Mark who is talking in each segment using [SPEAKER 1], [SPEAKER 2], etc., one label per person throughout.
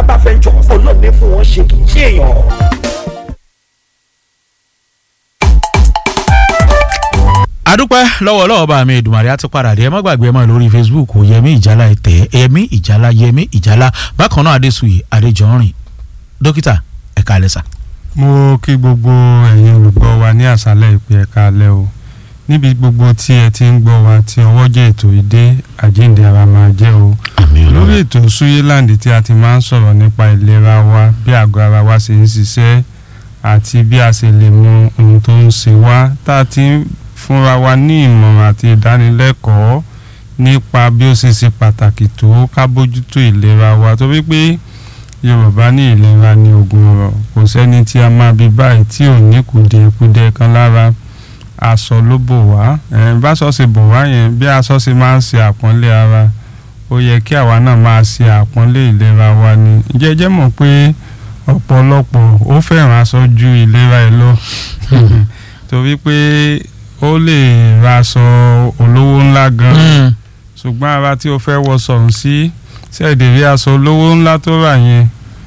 [SPEAKER 1] abáfẹ́jọ́ ọlọ́ọ̀ni fún wọn ṣe kì í ṣe èèyàn.
[SPEAKER 2] adúpẹ́ lọ́wọ́ lọ́wọ́ bá mi Èdùmàrè á ti padà dé ẹ má gbàgbé ẹ mọ́ lórí Facebook yẹmí ìjálá ẹ̀tẹ́ yẹmí ìjálá yẹmí ìjálá bákan náà adésùyì adéjọ́rìn dókítà ẹ̀ka alẹ́sà.
[SPEAKER 3] mo kí gbogbo ẹ̀yin olùgbọ́ wa ní àṣálẹ́ ìpè ẹ̀ka alẹ́ o níbi gbogbo tí ẹ ti ń gbọ́ wa tí ọwọ́ jẹ́ ètò ìdé àjíǹde ara máa jẹ́ o lórí ètò Suyeland tí a ti máa ń sọ̀rọ̀ nípa ìlera wa bí àgọ́ ara wa ṣe ń ṣiṣẹ́ àti bí a ṣe lè mọ ohun tó ń ṣe wá tá a ti ń fúnra wa ní ìmọ̀ràn àti ìdánilẹ́kọ̀ọ́ nípa bí ó ṣe ṣe pàtàkì tó ká bójútó ìlera wa torí pé Yorùbá ní ìlera ní oògùn ọ̀rọ̀ kò sẹ́ni tí a máa bí báyìí tí ò ní kùdìẹ̀kudiẹ kan lára aṣọ ló bò wá báṣọ ṣe bò wá yẹn bí aṣọ ṣe máa ń ṣe àpọ́nlé ara ó yẹ kí àwa náà máa ṣe àpọ́nlé ìlera wa ni jẹ́jẹ́ mọ̀ pé ọ̀pọ̀lọpọ̀ ó fẹ́ràn aṣọ ju ìlera ẹ̀ lọ torí pé ó lè ra aṣọ olówó ńlá gan ṣùgbọ́n ara tí o fẹ́ wọ sọ̀rùn sí ṣẹ́ẹ̀dẹ̀rí aṣọ olówó ńlá tó rà yẹn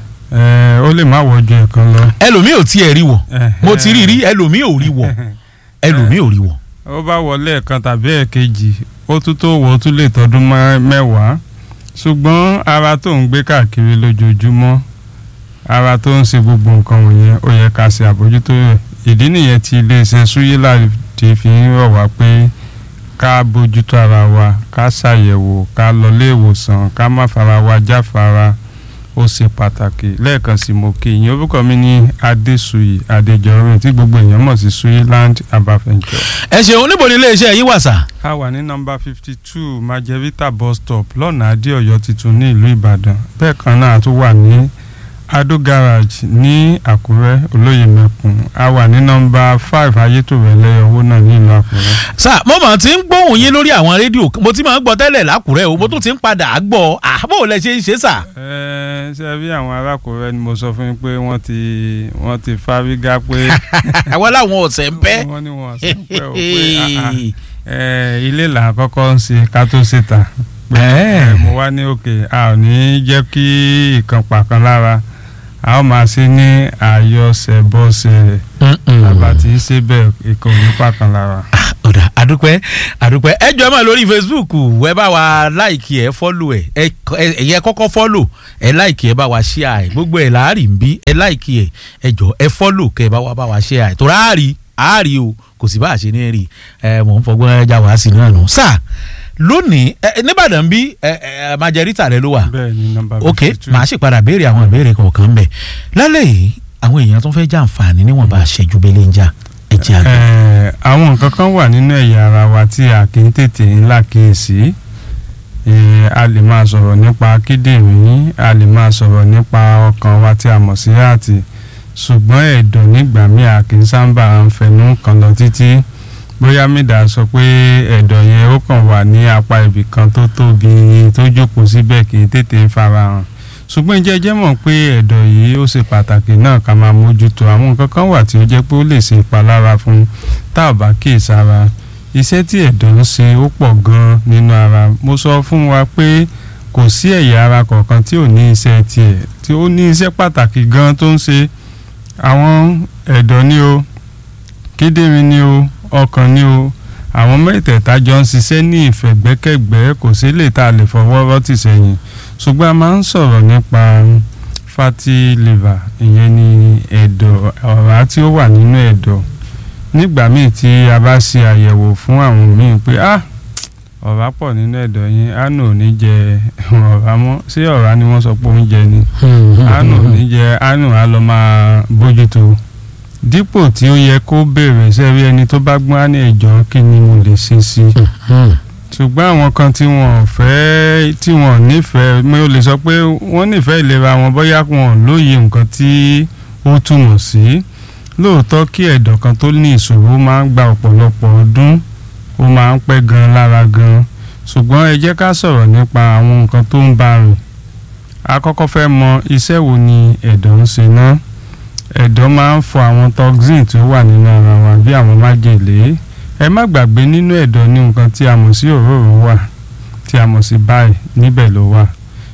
[SPEAKER 3] ó lè má wọ ju ẹ̀kan lọ.
[SPEAKER 2] ẹlòmíì ò tiẹ̀ rí wọ̀ mo ti rí rí ẹlòmíì ò rí wọ̀ ẹlòmíì ò rí wọ̀.
[SPEAKER 3] ó bá wọlé ẹ̀kan tàbí ẹ̀kejì ó tún tó wọ̀ ó tún lè tọdún mẹ́wàá ṣùgbọ́n ara tó ń gbé káàkiri lójoojúmọ́ ara tó ń ṣe gbogbo nǹkan wọ̀nyẹn ó yẹ ká ṣe àbójútó rẹ̀ ìdí nìyẹn tí iléeṣẹ́ Suyeland ti fi ń rọ̀ wá pé ká bójútó ara wa ká ṣàyẹ̀wò ká lọ ilé ìwòsàn ká má fara wa jáfara ó ṣe pàtàkì lẹ́ẹ̀kan sí mo kí ìyẹn orúkọ mi ní Adésùyì Adéjọrin tí gbogbo èèyàn mọ̀ sí Suyeland abafẹ́njọ.
[SPEAKER 2] ẹ ṣeun níbo ni iléeṣẹ́ yín wà sà.
[SPEAKER 3] a wà ní nọ́mbà fifty two Majerita bus stop lọ́nà Adéọ̀yọ́ tuntun ní ìlú Ìbàdàn bẹ́ẹ̀ kan náà a tún wà ní Ado garage ní Àkúrẹ́ olóyè mẹ́kùn a wà ní nọ́mbà five ayétòrẹ́lẹ́ owó náà ní ìlú Àkúrẹ́.
[SPEAKER 2] sà mo mọ̀ tí ń gbóhùn yín lórí àwọn rédíò mo ti máa ń gbọ́ tẹ́lẹ̀ lákùrẹ́ o mo tún ti ń padà gbọ́ àbò lẹ ṣe ń ṣe sà.
[SPEAKER 3] ẹ ṣe bí àwọn arákùnrin ni mo sọ fún yín pé wọ́n ti wọ́n ti fárígá pé.
[SPEAKER 2] àwọn làwọn ọ̀sẹ̀ ń pẹ́.
[SPEAKER 3] wọ́n ní wọn ọ̀sẹ̀ ń pẹ́ o pé ilé là ń kọ́kọ́ ń ṣe ká tó ṣe tà. mo wá ní òkè a ò ní jẹ́ kí ìkan pàkan lára a ó máa ṣe ní àyọsẹ̀bọsẹ̀ àbá tí í ṣe bẹ́ẹ̀ ikọ̀ nípa kan lára.
[SPEAKER 2] ọ̀dà àdúpẹ́ àdúpẹ́ ẹ jọ ẹ máa lórí Facebook ẹ bá wa láìkì ẹ fọ́lù ẹ ẹ̀yẹ kọ́kọ́ fọ́lù ẹ láìkì ẹ bá wa ṣíà ẹ gbogbo ẹ láàrin bí ẹ láìkì ẹ ẹ jọ ẹ fọ́lù kẹ ẹ bá wa bá wa ṣíà ẹ tó ráàrí àárí o kò sì bá a ṣe ní rí ẹ mọ̀ ń fọgbọ́n ẹ já wàá sí náà nù sáà lónìí ẹ nìbàdàn bí ẹ ẹ Majerita rẹ ló wà
[SPEAKER 3] bẹ́ẹ̀ni nọ́mbà
[SPEAKER 2] ok màá sì padà béèrè àwọn ìbéèrè kọ̀ọ̀kan bẹ̀ lálẹ́ yìí àwọn èèyàn tó fẹ́ jàǹfààní níwọ̀nba àṣẹjú bẹ́lẹ̀ ń jà ẹ jẹ́ àgbẹ̀.
[SPEAKER 3] àwọn nǹkan kan wà nínú ẹ̀yà ara wa tí a kì í tètè ńlá kíyèsí a lè máa sọ̀rọ̀ nípa kíndìnrín a lè máa sọ̀rọ̀ nípa ọkàn wa tí a mọ̀ sí àti ṣùgbọ́n ẹ̀dọ̀ nígbà míì a kì í sábà ń fẹnu kan lọ títí bóyá mídà sọ pé ẹ̀dọ̀ yẹn ó kàn wà ní apá ibì kan tó tóbi tó jókòó síbẹ̀ kì í tètè farahàn ṣùgbọ́n jẹ́jẹ́ mọ̀ pé ẹ̀dọ̀ yìí ó ṣe pàtàkì náà ká máa mójútó àwọn nǹkan kan wà tí ó jẹ́ pé ó lè ṣe ìpalára fún tá ò bá kíyèsára iṣẹ́ tí ẹ̀dọ̀ ń ṣe ó pọ̀ gan-an nínú ara mo sọ fún wa pé kò sí ẹ̀yà ara kọ̀ọ̀kan tí ò ní iṣẹ́ tiẹ̀ tí ó ní iṣẹ́ pàtàkì gan-an tó ń ṣe àwọn ẹ̀dọ̀ ni o kíndìnrín ni o ọkàn ni o àwọn mẹ́tẹ̀ẹ̀ta jọ ń ṣiṣẹ́ ní ìfẹ̀gbẹ́kẹ̀gbẹ́ kò sí lè tá a lè fọwọ́ rọ́tì sẹ́yìn ṣùgbọ́n a máa ń sọ̀rọ̀ nípa fatty liver ìyẹn ni ẹ̀dọ̀ ọ̀rá tí ó wà nínú ẹ̀dọ̀ nígbà míì tí a bá ṣe àyẹ̀wò fún àwọn míì pé ah ọ̀rá pọ̀ nínú ẹ̀dọ̀ yín àánú ò ní jẹ ọ̀rá mọ́ ṣé ọ̀rá ni wọ́n sọ pé oúnjẹ ni àánú ò ní jẹ àánú á lọ máa bójútó dípò tí ó yẹ kó béèrè sẹ́rí ẹni tó bá gbọ́n á ní ẹ̀jọ́ kí ni mo lè ṣe sí i ṣùgbọ́n àwọn kan tí wọ́n fẹ́ tí wọ́n nífẹ̀ẹ́ mi ò lè sọ pé wọ́n nífẹ̀ẹ́ ìlera wọn bóyá wọn lóye nǹkan tí ó túmọ̀ sí lóòótọ́ kí ẹ̀dọ̀ kan tó ní ìṣòro máa ń gba ọ̀pọ̀lọpọ̀ ọdún ó máa ń pẹ́ gan lára gan ṣùgbọ́n ẹ jẹ́ ká sọ̀rọ̀ nípa àwọn nǹkan tó ń bá rìn a kọ́kọ́ fẹ́ mọ iṣẹ́ wo ni ẹ̀dọ̀ ń ṣe náà ẹ̀dọ̀ máa ń fọ àwọn toxin tí ó wà nínú ara wa bí àwọn májèlé ẹ má gbàgbé nínú ẹ̀dọ̀ ní nǹkan tí a mọ̀ sí òróró wà tí a mọ̀ sí báyìí níbẹ̀ ló wà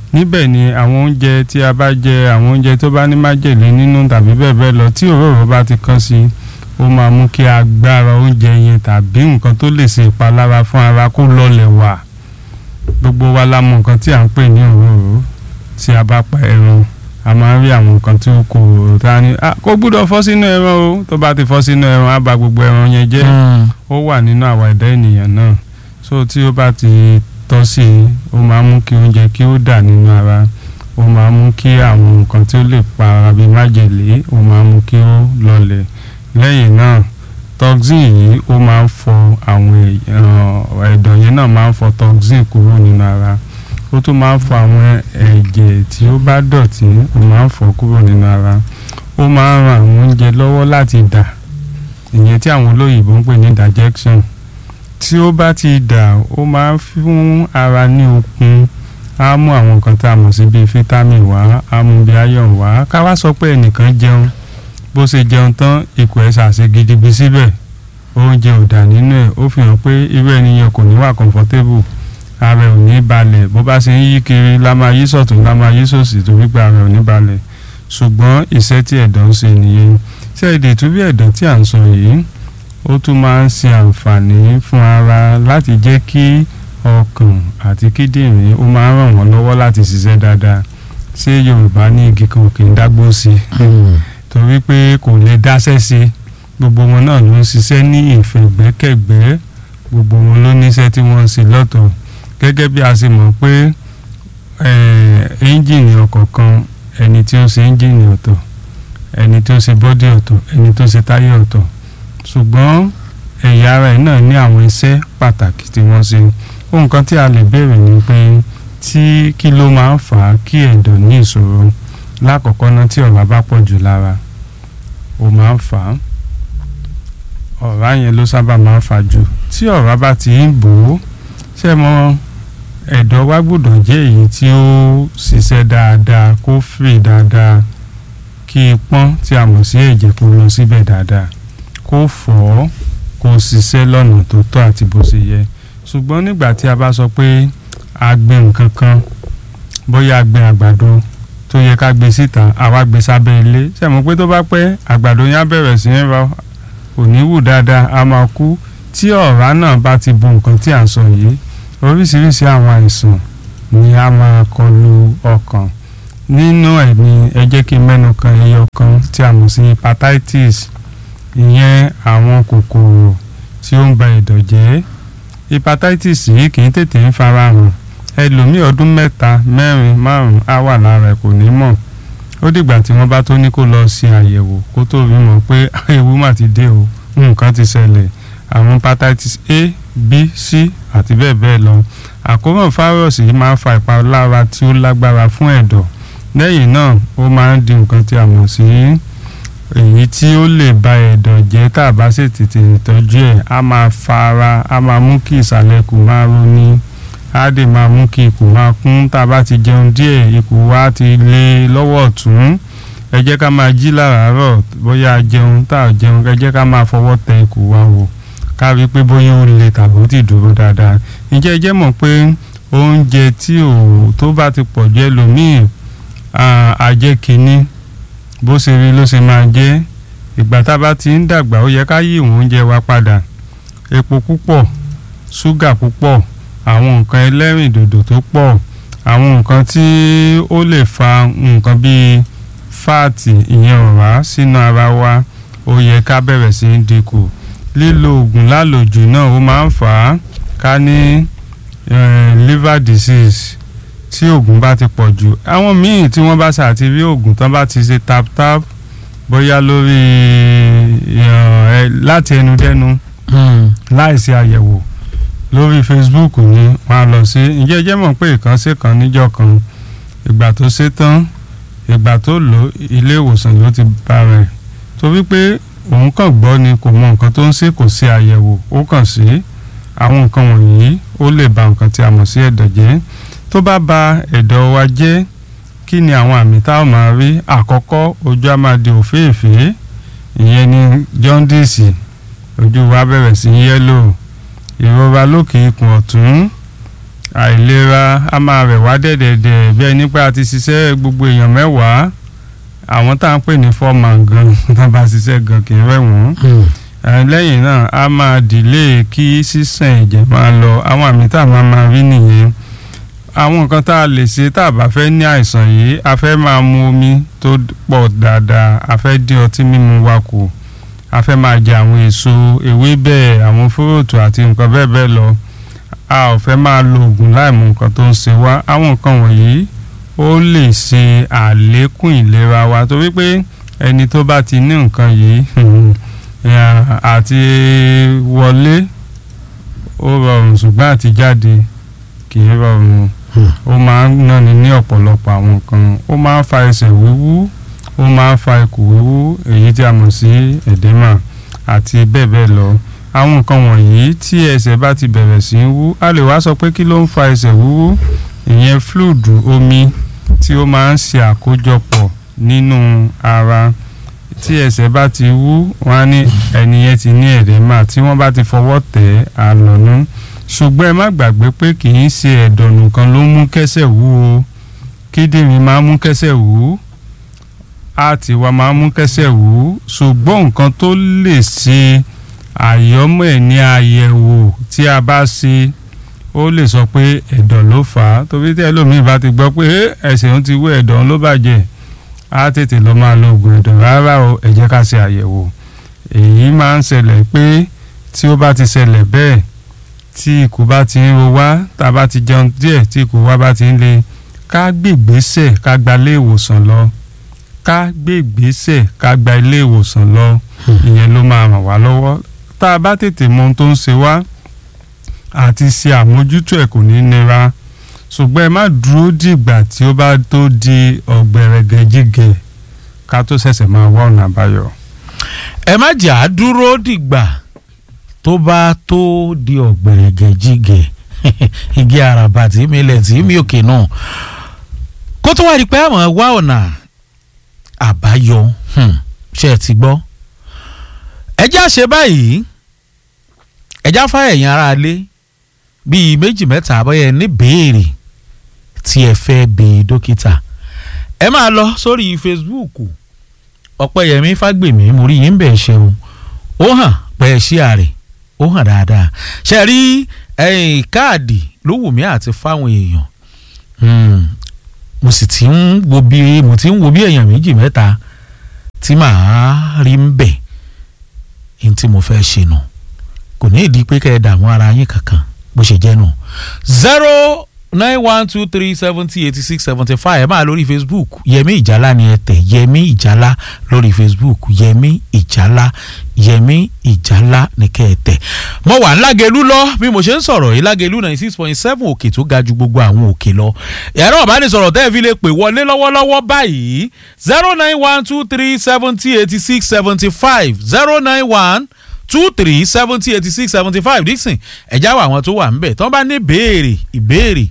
[SPEAKER 3] níbẹ̀ ni àwọn oúnjẹ tí a bá jẹ àwọn oúnjẹ tó bá ní májèlé nínú tàbí bẹ́ẹ̀ bẹ́ẹ̀ lọ tí òróró bá ti kán sí ó máa mú kí agbára oúnjẹ yẹn tàbí nǹkan tó lè ṣe ìpalára fún ara kó lọlẹ̀ wà gbogbo wa la mọ nǹkan tí à ń pè ní òróró tí a bá pa ẹran a máa ń rí àwọn nǹkan tí ó kò tá a ní "Ah, kò gbúdọ̀ fọ́ sínú ẹran o tó bá ti fọ́ sínú ẹran á ba gbogbo ẹran yẹn jẹ́ ó wà nínú àwa ẹ̀dá ènìyàn náà so tí ó bá ti tọ́ sí i ó máa mú kí oúnjẹ kí ó dà nínú ara ó máa mú kí àwọn nǹkan tí ó lè pa ara bíi májèlé ó máa mú kí ó lọlẹ̀ lẹ́yìn náà toxin yìí ó máa ń fọ àwọn èèyàn ẹ̀dọ̀ yẹn náà máa ń fọ toxin kúrò nínú ara ó tún máa ń fọ àwọn ẹ̀jẹ̀ tí ó bá dọ̀tí ó máa ń fọ kúrò nínú ara ó máa ń ran àwọn oúnjẹ lọ́wọ́ láti dà ìyẹn tí àwọn olóyìnbó ń pè ní digestion tí ó bá ti dà ó máa ń fún ara ní okun á mú àwọn nǹkan tá a mọ̀ sí bíi vitamin wá á mú bíi iron wá ká wá sọ pé ẹnìkan jẹun bó ṣe jẹun tán ikùn ẹ̀ ṣàṣe gidigidi síbẹ̀ oúnjẹ ò dà nínú ẹ̀ ó fi hàn pé irú ẹni yẹn kò ní wà comfortable ara ẹ̀ ò ní balẹ̀ bó bá ṣe ń yí kiri la máa yí sọ̀tún la máa yí sòsì torí pé ara ẹ̀ ò ní balẹ̀ ṣùgbọ́n iṣẹ́ tí ẹ̀dọ̀ ń ṣe nìyẹn ṣé èdè tó bí ẹ̀dọ̀ tí à ń sọ yìí ó tún máa ń ṣe àǹfààní fún ara láti jẹ́ kí ọkàn àti kíndìnrín ó máa ń ràn wọ́n lọ́wọ́ láti ṣiṣẹ́ dáadáa ṣé Yorùbá ní igi kan kì í dágbó sí i torí pé kò lè dáṣẹ́ sí i gbogbo wọn náà ló ń ṣiṣẹ́ ní ìfẹ̀gbẹ́kẹ̀gbẹ́ gbogbo wọn ló níṣẹ́ tí wọ́n ń ṣe lọ́tọ̀ gẹ́gẹ́ bí a ṣe mọ̀ pé ẹ́ńjìnì ọkọ̀ kan ẹni tí ó ṣe ẹ́ńjìnì ọ̀tọ̀ ẹni tí ó ṣe bọ́dì ọ̀tọ̀ ẹni tó ṣe táyà ọ̀tọ̀ ṣùgbọ́n ẹ̀yà ara ẹ̀ náà ní àwọn iṣẹ́ pàtàkì tí wọ́n ṣe ohun kan tí a lè béèrè ni pé tí kí ló máa ń fà á kí ẹ̀dọ̀ ní ìṣòro lákọ̀ọ́kọ́ náà tí ọ̀rá bá pọ̀ jù lára ó máa ń fà á ọ̀rá yẹn ló sábà máa ń fà jù tí ọ̀rá bá ti ń bò ó ṣé mo ẹ̀dọ̀ wa gbọ́dọ̀ jẹ́ èyí tí ó ṣiṣẹ́ dáadáa kó fì dáadáa kí ipọ́n tí a mọ̀ sí ẹ̀jẹ̀ kó lọ síbẹ̀ dáadáa kó fọ̀ ọ́ kó ṣiṣẹ́ lọ́nà tó tọ́ àti bó ṣe yẹ ṣùgbọ́n nígbà tí a bá sọ pé a gbin nǹkan kan bóyá a gbin àgbàdo tó yẹ ká gbé síta àwa gbé sábẹ́ ilé ṣe mọ̀ pé tó bá pẹ́ àgbàdo yẹn á bẹ̀rẹ̀ sí í rọ kò ní wù dáadáa a máa kú tí ọ̀rá náà bá ti bo nǹkan tí à ń sọ yìí oríṣiríṣi àwọn àìsàn ni a máa kọlu ọkàn nínú ẹ̀ ni ẹ jẹ́ kí n mẹ́nu kan ẹyọ kan tí a mọ̀ sí hepatitis ìyẹn àwọn kòkòrò tí ó ń ba ẹ̀dọ̀ jẹ́ hepatitis yìí kì í tètè ń farahàn ẹlòmíì ọdún mẹ́ta mẹ́rin márùn-ún á wà lára ẹ̀ kò ní mọ̀ ó dìgbà tí wọ́n bá tó ní kó lọ ṣe àyẹ̀wò kó tó rí mọ̀ pé ewu mà ti dé o nǹkan ti ṣẹlẹ̀ àwọn hepatitis A B C àti bẹ́ẹ̀ bẹ́ẹ̀ lọ àkóràn fáírọ̀sì yìí máa ń fa ìpalára tí ó lágbára fún ẹ̀dọ̀ lẹ́yìn náà ó máa ń di nǹkan tí a mọ̀ sí èyí tí ó lè ba ẹ̀dọ̀ jẹ́ tá a bá sì tètè tọ́jú ẹ̀ á máa fara á máa mú kí ìsàlẹ̀ ikùn máa roni á dè máa mú kí ikùn máa kún tá a bá ti jẹun díẹ̀ ikùn wa ti lé lọ́wọ́ ọ̀tún ẹ jẹ́ ká máa jí láràárọ̀ bóyá a jẹun tá a jẹun ẹ jẹ́ ká máa fọwọ́ tẹ ikùn wa wò ká rí i pé bóyá ó le tàbí ó ti dúró dáadáa ǹjẹ́ ẹ jẹ́ mọ̀ pé oúnjẹ tí ò tó bá ti pọ̀ jù ẹlòmíì àjẹ́ kínní bó ṣe rí ló ṣe máa jẹ́ ìgbà tá a bá ti ń dàgbà ó yẹ ká yí ìwọ̀n oúnjẹ wa padà epo púpọ̀ ṣúgà púpọ̀ àwọn nǹkan ẹlẹ́rìndòdò tó pọ̀ àwọn nǹkan tí ó lè fa nǹkan bíi fáàtì ìyẹn ọ̀rá sínú ara wa ó yẹ ká bẹ̀rẹ̀ sí í dínkù lílo oògùn lálòjù náà ó máa ń fà á ká ní liver disease tí oògùn bá ti pọ̀ jù àwọn míì tí wọ́n bá ṣàti rí oògùn tán bá ti ṣe tap tap bóyá lórí láti ẹnu dẹ́nu láìsí àyẹ̀wò lórí Facebook ni wọ́n á lọ sí ǹjẹ́ ẹ jẹ́ mọ̀ pé ìkànsí kan níjọ́ kan ìgbà tó ṣe tán ìgbà tó lò ilé ìwòsàn ló ti bá rẹ̀ torí pé òun kàn gbọ́ ni kò mọ nǹkan tó ń ṣe kò ṣe àyẹ̀wò ó kàn sí àwọn nǹkan wọ̀nyí ó lè ba nǹkan tí a mọ̀ sí ẹ̀dọ̀ jẹ́ tó bá ba ẹ̀dọ̀ wa jẹ́ kí ni àwọn àmì tá a máa rí àkọ́kọ́ ojú á máa di òféèfé ìyẹn ni jaundice ojú wa bẹ̀rẹ̀ sí yẹ́lò ìrora lókè ikùn ọ̀tún àìlera a máa rẹ̀ wá dẹ̀dẹ̀dẹ̀ bí ẹni pé a ti ṣiṣẹ́ gbogbo èèyàn mẹ́wàá àwọn tá à ń pè ní foreman gan tá a bá ṣiṣẹ́ gan kì í rẹ̀ wọ́n Eh, lẹ́yìn náà a máa dìlé kí sísàn ẹ̀jẹ̀ máa lọ àwọn àmì tá a máa máa rí nìyẹn àwọn nǹkan tá a lè ṣe tá a bá fẹ́ ní àìsàn yìí a fẹ́ máa mu omi tó pọ̀ dáadáa a fẹ́ dín ọtí mímu wa kù a fẹ́ máa jẹ àwọn èso ewébẹ̀ àwọn fúròtù àti nǹkan bẹ́ẹ̀ bẹ́ẹ̀ lọ a ò fẹ́ máa lo oògùn láìmọ̀ nǹkan tó ń ṣe wá àwọn nǹkan wọ̀nyí ó lè ṣe àlékún ìlera wa torí pé ẹni tó bá ti ní nǹkan yìí Yeah, àti wọlé ó rọrùn ṣùgbọ́n àti jáde kì í rọrùn ó máa ń náni ní ọ̀pọ̀lọpọ̀ àwọn nǹkan ó máa ń fa ẹsẹ̀ wíwú ó máa ń fa ikùn wíwú èyí tí a mọ̀ sí ẹ̀dẹ́mà àti bẹ́ẹ̀ bẹ́ẹ̀ lọ àwọn nǹkan wọ̀nyí tí ẹsẹ̀ bá ti bẹ̀rẹ̀ sí í wú a lè wá sọ pé kí ló ń fa ẹsẹ̀ wíwú ìyẹn fluid omi tí ó máa ń ṣe àkójọpọ̀ nínú ara tí ẹsẹ̀ bá ti wú wọn á ní ẹni yẹn ti ní ẹ̀dẹ́mà tí wọ́n bá ti fọwọ́ tẹ̀ ẹ́ àlọ́nú ṣùgbọ́n ẹ má gbàgbé pé kì í ṣe ẹ̀dọ̀ nìkan ló mú kẹ́sẹ̀ wú o kíndìnrín máa mú kẹ́sẹ̀ wú àti wa máa mú kẹ́sẹ̀ wú ṣùgbọ́n nǹkan tó lè ṣe àyọ́mọ̀ ẹ̀ ní àyẹ̀wò tí a bá ṣe ó lè sọ pé ẹ̀dọ̀ ló fà á torí tí ẹlòmíì bá ti gbọ́ pé ẹsẹ̀ òun ti wú ẹ̀dọ̀ òun ló bàjẹ́ á tètè lọ máa lo oògùn ẹ̀dọ̀ rárá o ẹ jẹ́ ká ṣe àyẹ̀wò èyí máa ń ṣẹlẹ̀ pé tí ó bá ti ṣẹlẹ̀ bẹ́ẹ̀ tí ikùn bá ti ń ro wá tá a bá ti jẹun díẹ̀ tí ikùn wa bá ti ń le ká gbègbésẹ̀ ká gba ilé ìwòsàn lọ ká gbègbésẹ̀ ká gba ilé ìwòsàn lọ ìyẹn ló máa ràn wá lọ́wọ́ tá a bá tètè mọ ohun tó ń ṣe wá àti ṣe àmójútó ẹ̀ kò ní nira ṣùgbọ́n ẹ má dúró dìgbà tí ó bá tó di ọ̀gbẹ̀rẹ̀gẹ̀jìgẹ̀ ká tó ṣẹ̀ṣẹ̀ máa wá ọ̀nà àbáyọ.
[SPEAKER 2] ẹ má jà á dúró dìgbà tó bá tó di ọ̀gbẹ̀rẹ̀gẹ̀jìgẹ̀ igi àràbà tí mi lẹ̀ tí mi òkè náà kó tó wá di pé àwọn wá ọ̀nà àbáyọ hmm, ṣe ẹ ti gbọ́ ẹ já ṣe báyìí ẹ já fáyà ẹ̀yìn ara lé bíi méjì mẹ́ta àbọ̀yẹ ní béèrè tí ẹ fẹ́ bi dókítà ẹ máa lọ sórí Facebook ọ̀pẹ̀yẹmí fágbèmí mo rí yín bẹ̀ ṣeun ó hàn pẹ́ ẹ ṣí àrè ó hàn dáadáa ṣe rí ẹ̀yìn káàdì ló wù mí àti fáwọn èèyàn Hmm, mo sì ti ń wo bí mo ti ń wo bí èèyàn méjì mẹ́ta tí màá rí ń bẹ̀ ní tí mo fẹ́ ṣe nù kò ní ìdí pé kẹ́ ẹ dààmú ara yín kankan bó ṣe jẹ́ nù. zero nine one two three seventy eighty six seventy five ẹ máa lórí facebook yẹmí ìjálá ni ẹ tẹ̀ yẹmí ìjálá lórí facebook yẹmí ìjálá yẹmí ìjálá ni kẹ́ ẹ tẹ̀. mo wà lágẹ̀lú lọ bí mo ṣe ń sọ̀rọ̀ yìí lágẹ̀lú ninety six point seven òkè tó ga ju gbogbo àwọn òkè lọ. ẹ̀rọ ìbánisọ̀rọ̀ tẹ́ ẹ fi lè pè wọlé lọ́wọ́lọ́wọ́ báyìí zero nine one two three seventy eighty six seventy five zero nine one two three seventy eighty six seventy five dixon ẹ̀já wà àwọn tó wà ńbẹ̀ tí wọ́n bá ní béèrè ìbéèrè.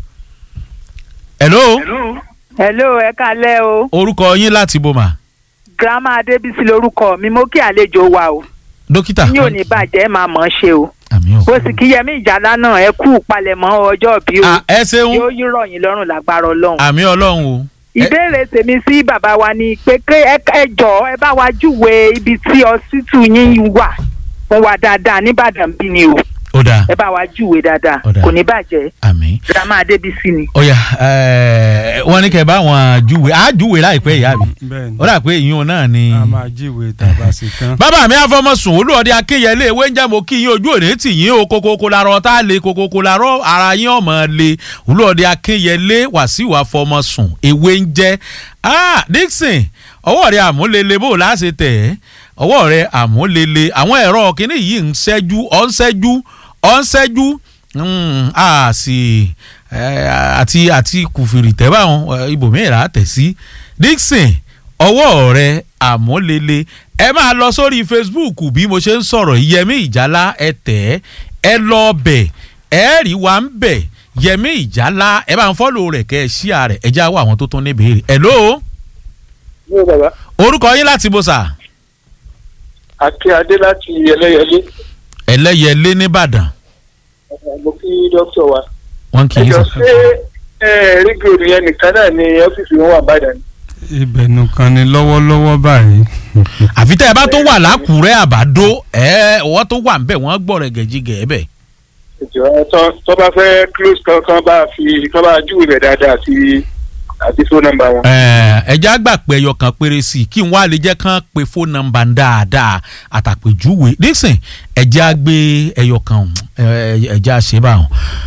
[SPEAKER 2] hello
[SPEAKER 4] hello ẹ kálẹ́ o
[SPEAKER 2] orúkọ yín láti boma
[SPEAKER 4] grandma adébísí lorúkọ mi mo kí àlejò wa o
[SPEAKER 2] dókítà
[SPEAKER 4] yín ò ní bàjẹ́ ẹ máa mọ̀ ọ́n ṣe o
[SPEAKER 2] àmì o.
[SPEAKER 4] bó sì kí yẹmí ìjàlá náà ẹ kú palẹ̀mọ́ ọjọ́ bí o
[SPEAKER 2] Ah, ẹ ṣeun
[SPEAKER 4] yóò yí rọ̀yìn lọ́rùn lágbára ọlọ́run.
[SPEAKER 2] àmì ọlọ́run o. ẹ-
[SPEAKER 4] ìbéèrè tèmi sí bàbá wa ni pé ké ẹ ẹ jọ ẹ bá wa júwe ibi tí ọsítù yín wà fún wa dáadáa nìbàdàn bí ni o
[SPEAKER 2] ó dáa
[SPEAKER 4] ẹ bá wa júwe dáadáa
[SPEAKER 2] Ó dáa.
[SPEAKER 4] kò ní bàjẹ́
[SPEAKER 2] àmì.
[SPEAKER 4] grandma adébísí ni.
[SPEAKER 2] ó yá ẹ, wọ́n ní kẹ́ ẹ bá wọn júwe á júwe láìpẹ́ ìyá mi
[SPEAKER 3] bẹ́ẹ̀ni
[SPEAKER 2] ó dà pé ìyún náà ni.
[SPEAKER 3] a máa jíwèé tàbá sí tán.
[SPEAKER 2] bàbá mi àfọmọsùn olúọdẹ akínyẹlé ewé ń jẹ́ mo kí yín ojú òní tì yín o kokoko larọ tá a lè kokoko larọ ara yín ọmọ lè olúọdẹ akínyẹlé wàsíù àfọmọsùn ewé ń jẹ́ ah dixon ọwọ́ rẹ àmúlele bó o láṣẹ tẹ̀ ẹ́ ọwọ́ rẹ àmúlele àwọn ẹ̀rọ kìíní yìí ń ṣẹ́jú ọ̀ ń ṣẹ́jú ọ̀ ń ṣẹ́jú Mm, a sì eh, àti àti kùfìrì tẹ́ báwọn ibòmíì rà á tẹ̀ sí dixon ọwọ́ rẹ àmúlele ẹ máa lọ sórí facebook bí mo ṣe ń sọ̀rọ̀ yìí, yẹmí ìjálá ẹ tẹ̀ ẹ́ ẹ lọ bẹ̀ ẹ rí wa ń bẹ̀ yẹmí ìjálá ẹ bá ń fọ́lò rẹ̀ kẹ́ ẹ ṣíà rẹ̀ ẹ já wọ àwọn tó tún ní béèrè hello
[SPEAKER 5] ní bàbá
[SPEAKER 2] orúkọ yín láti bó sà
[SPEAKER 5] akínyadé láti ẹlẹ́yẹlé
[SPEAKER 2] ẹlẹ́yẹlé nìbàdàn
[SPEAKER 5] mo kí dókítà wa
[SPEAKER 2] wọ́n kì í
[SPEAKER 5] ẹjọ
[SPEAKER 2] sà.
[SPEAKER 5] ṣé ẹ rí gòdù yẹn nìkan náà ni ọ́fíìsì wọn wà bàdàn
[SPEAKER 3] ibẹ̀ nìkan ni lọ́wọ́lọ́wọ́ báyìí
[SPEAKER 2] àfi tẹ́ ẹ bá tó wà lákùrẹ́ àbádó ẹ ọwọ́ tó wà ń bẹ̀ wọ́n gbọ́ rẹ̀ gẹ̀jígẹ̀ ẹ bẹ̀.
[SPEAKER 5] ẹjọ tó tó bá fẹ́ close kan kan bá fi kan bá júwe bẹ̀ dáadáa àti àti phone number wọn.
[SPEAKER 2] ẹja gbà pé ẹyọ kan péré sí i kí n wá lè jẹ́ kán pe fóònù nọ́mbà ń dáadáa àtàpèjúwe nísìn ẹja gbé ẹyọ kan ọ̀hún, ẹ- ẹja ṣe bá wọn.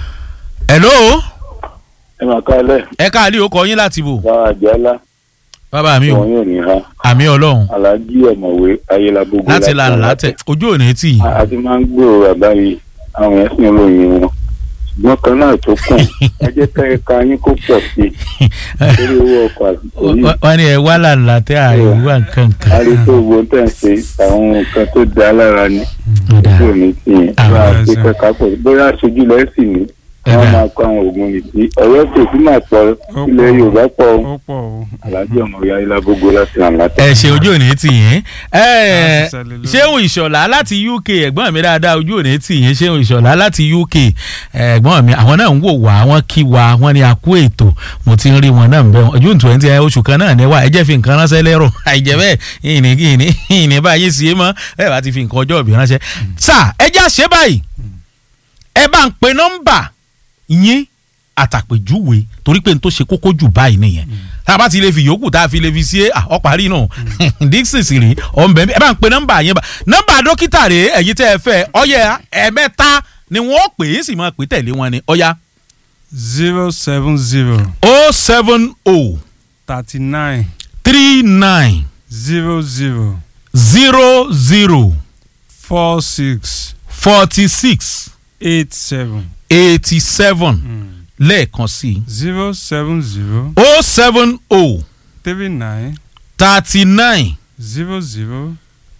[SPEAKER 2] hello
[SPEAKER 6] ẹ máa ká ẹlẹ
[SPEAKER 2] ẹ káàlì ó kọ yín láti bò
[SPEAKER 6] bá àjálá
[SPEAKER 2] bàbá mi
[SPEAKER 6] wọn
[SPEAKER 2] ò
[SPEAKER 6] yóò ní ha
[SPEAKER 2] àmì ọlọ́run
[SPEAKER 6] alájí ọ̀mọ̀wé ayélujára
[SPEAKER 2] láti la látẹ ojú ò ní tì yín.
[SPEAKER 6] a ti máa ń gbòòrò àbáyé àwọn yẹn sì ń ròyìn wọn ṣùgbọ́n kan náà tó kùn ẹ jẹ́ ká ẹ̀ka yín kó pọ̀ sí i lórí owó ọkọ̀ àsìkò yìí
[SPEAKER 2] wọ́n ní ẹ wá làlá tẹ́ àríwá nǹkan
[SPEAKER 6] a rí
[SPEAKER 2] kan.
[SPEAKER 6] tó gbogbo tẹ̀ ń ṣe àwọn nǹkan tó da lára ni
[SPEAKER 2] Ọ̀dà.
[SPEAKER 6] tí ò ní tì yín
[SPEAKER 2] Àwọn
[SPEAKER 6] bá a pé
[SPEAKER 3] ẹ̀sìn.
[SPEAKER 6] kẹ́ka pọ̀ bóyá aṣojú lẹ́sìn ni
[SPEAKER 2] Ẹ̀dá.
[SPEAKER 6] wọ́n máa kó àwọn oògùn nìtí ọ̀rẹ́ kò sí máa pọ̀
[SPEAKER 3] Ó
[SPEAKER 6] ilẹ̀
[SPEAKER 3] pọ̀.
[SPEAKER 6] Yorùbá pọ̀
[SPEAKER 3] ó pọ̀ o
[SPEAKER 6] alájí ọ̀mọ̀wé ayélujára láti la látẹ.
[SPEAKER 2] ẹ ṣe ojú ò ní tì yín. ẹ
[SPEAKER 3] Láti ṣẹlẹ̀ lórí.
[SPEAKER 2] ṣéun ìṣọ̀lá láti UK ẹ̀gbọ́n mi dáadáa ojú ò ní tì yín ṣéun ìṣọ̀lá láti UK ẹ̀gbọ́n mi àwọn náà ń wò wá wọ́n kí wa wọ́n ní àkú ètò mo ti ń rí wọn náà ń bẹ̀ wọ́n June twenty oṣù kan náà ní wá ẹ jẹ́ fi nǹkan ránṣẹ́ lẹ́rọ̀ àìjẹ́ bẹ́ẹ̀ ìní ìní ìní báyìí sí é mọ́ ẹ bá ti fi nǹkan ọjọ́ ìbí ránṣẹ́. sà ẹ já ṣe báyìí ẹ bá ń pe nọ́mbà yín àtàpèjúwe torí pé n tó ṣe kókó jù báyìí nìyẹn tá a bá ti lè fi yòókù tá a fi lè fi sí ọ parí náà dixon sì rí ọ̀nbẹ ẹ bá ń pe nọ́mbà yẹn bá nọ́mbà dókítà rèé ẹ̀yin tẹ́ ẹ fẹ́ ọyẹ ẹ̀mẹ́ta ni wọ́n pè é sì máa pè tẹ̀lé wọn ni ọya
[SPEAKER 3] zero seven zero
[SPEAKER 2] o seven o
[SPEAKER 3] thirty nine
[SPEAKER 2] three nine
[SPEAKER 3] zero zero
[SPEAKER 2] zero zero
[SPEAKER 3] four six
[SPEAKER 2] forty six
[SPEAKER 3] eight seven
[SPEAKER 2] eighty seven lẹ́ẹ̀kan sí
[SPEAKER 3] zero seven zero
[SPEAKER 2] o seven o
[SPEAKER 3] three nine
[SPEAKER 2] thirty nine
[SPEAKER 3] zero zero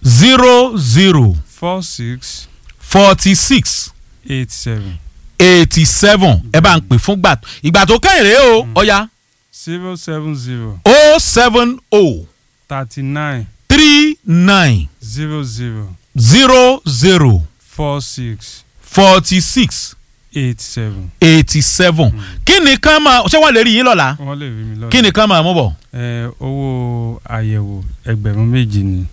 [SPEAKER 2] zero zero
[SPEAKER 3] four six
[SPEAKER 2] forty six
[SPEAKER 3] eight seven
[SPEAKER 2] eighty seven ẹ bá ń pè fún gbà ìgbà tó kẹ́yìn rèé o ọ̀ya
[SPEAKER 3] zero seven zero
[SPEAKER 2] o seven o
[SPEAKER 3] thirty nine
[SPEAKER 2] three nine
[SPEAKER 3] zero zero
[SPEAKER 2] zero zero
[SPEAKER 3] four six
[SPEAKER 2] forty six
[SPEAKER 3] eight seven.
[SPEAKER 2] eighty seven kí ni ká máa ṣé wọ́n lè rí yín lọ́la
[SPEAKER 3] wọ́n lè rí mi lọ́la.
[SPEAKER 2] kí ni ká máa mú bọ̀.
[SPEAKER 3] ẹ owó àyẹ̀wò ẹgbẹ̀rún méjì ni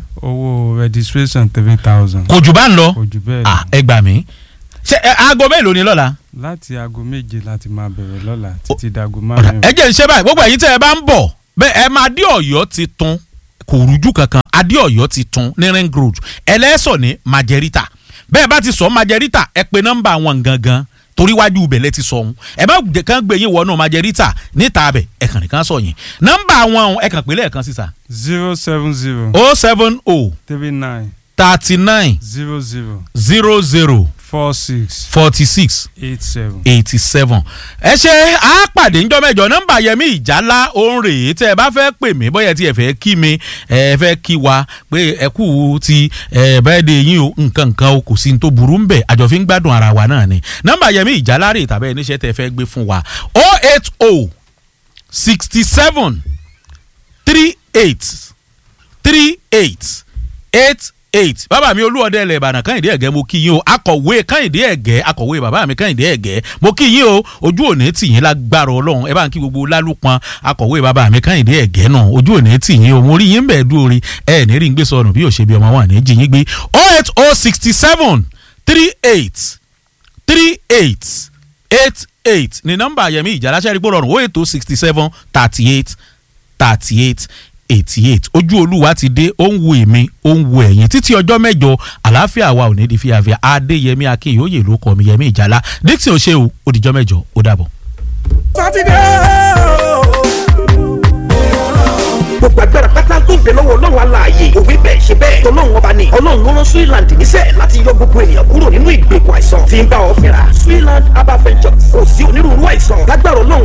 [SPEAKER 3] owó registration three thousand.
[SPEAKER 2] kò jù bá ń lọ
[SPEAKER 3] kò jù bẹ́ẹ̀
[SPEAKER 2] Ah,
[SPEAKER 3] lọ.
[SPEAKER 2] ẹ gbà mí ṣe ẹ, aago mélòó ni lọ́la.
[SPEAKER 3] láti aago méje láti máa bẹ̀rẹ̀ lọ́la títí dago
[SPEAKER 2] Ọ̀dà,
[SPEAKER 3] márùn-ún.
[SPEAKER 2] ẹ jẹ́ ń ṣe báyìí gbogbo ẹ̀yin tẹ́ ẹ bá ń bọ̀ bẹ́ẹ̀ ẹ máa dé ọ̀yọ́ ti tún kò rújú kankan adé ọ̀yọ́ ti tún ní ring road ẹlẹ́sọ̀ ní majerita bẹ́ẹ̀ bá ti sọ majerita ẹ pe nọ́mbà wọn gangan torí wájú ibẹ̀ lẹ ti sọ ohun ẹ bá jẹ́ kán gbé yín wọnú majerita níta abẹ ẹ kàn nìkan sọ yín nọ́mbà wọn ọ̀hún, ẹ kàn pé lẹ́ẹ̀kan sísà
[SPEAKER 3] zero seven zero
[SPEAKER 2] o seven o
[SPEAKER 3] three nine
[SPEAKER 2] thirty nine
[SPEAKER 3] zero zero
[SPEAKER 2] zero zero
[SPEAKER 3] four six
[SPEAKER 2] forty six
[SPEAKER 3] eight seven.
[SPEAKER 2] eighty seven. ẹ ṣe á pàdé ńjọ́ mẹ́jọ nọ́mbà yẹmí ìjálá òun rèé tẹ́ ẹ bá fẹ́ pè mí bóyá tí ẹ fẹ́ kí mi ẹ fẹ́ kí wa pé ẹ kú ti ẹ bẹ́ẹ̀ de yín o nǹkan nǹkan o kò sí ní tó burú ń bẹ̀ àjọ fi ń gbádùn ara wa náà ni nọ́mbà yẹmí ìjálá rèé tàbí ẹni iṣẹ́ tẹ́ ẹ fẹ́ gbé fún wa o eight o sixty seven three eight three eight eight eight bàbá mi olúọdẹ ilẹ̀ ìbàdàn kẹ́hìndé ẹ̀gẹ́ mo kí yín o akọ̀wé kẹ́hìndé ẹ̀gẹ́ akọ̀wé bàbá mi kẹ́hìndé ẹ̀gẹ́ mo kí yín o ojú òní tì yín lágbára ọlọ́run ẹ bá ń kí gbogbo lálùpọn akọ̀wé bàbá mi kẹ́hìndé ẹ̀gẹ́ náà ojú òní tì yín o mo rí yín bẹ́ẹ̀ dúró rí ẹ ní rí ń gbé sọnù bí òṣèbí ọmọ wà ní jí yín gbé oh eight oh sixty seven three eight three eight eight eight ni nọ́mbà yẹmi ìjàláṣẹ́ rí gbọ́dọ̀ oh eight oh sixty seven thirty eight thirty eight eighty eight ojú olúwa ti dé ó ń wo èmi ó ń wo ẹ̀yìn títí ọjọ́ mẹ́jọ àlàáfíà wa ò ní di fíafíà adéyẹmí akínyòóyè ló kọ́ mi yẹmí ìjàlá dixon ṣe o ó dijọ́ mẹ́jọ ó dàbọ̀.
[SPEAKER 1] sátidé gbogbo agbára pátá tó ń bẹ lọ́wọ́ ọlọ́run aláàyè òwe bẹ́ẹ̀ ṣe bẹ́ẹ̀ tọ́lọ́run ọba ni ọlọ́run ló rán Switzerland níṣẹ́ láti yọ gbogbo ènìyàn kúrò nínú ìgbèkùn àìsàn tí ń bá ọ fínra Switzerland herbal ventures kò sí onírúurú àìsàn lágbára ọlọ́run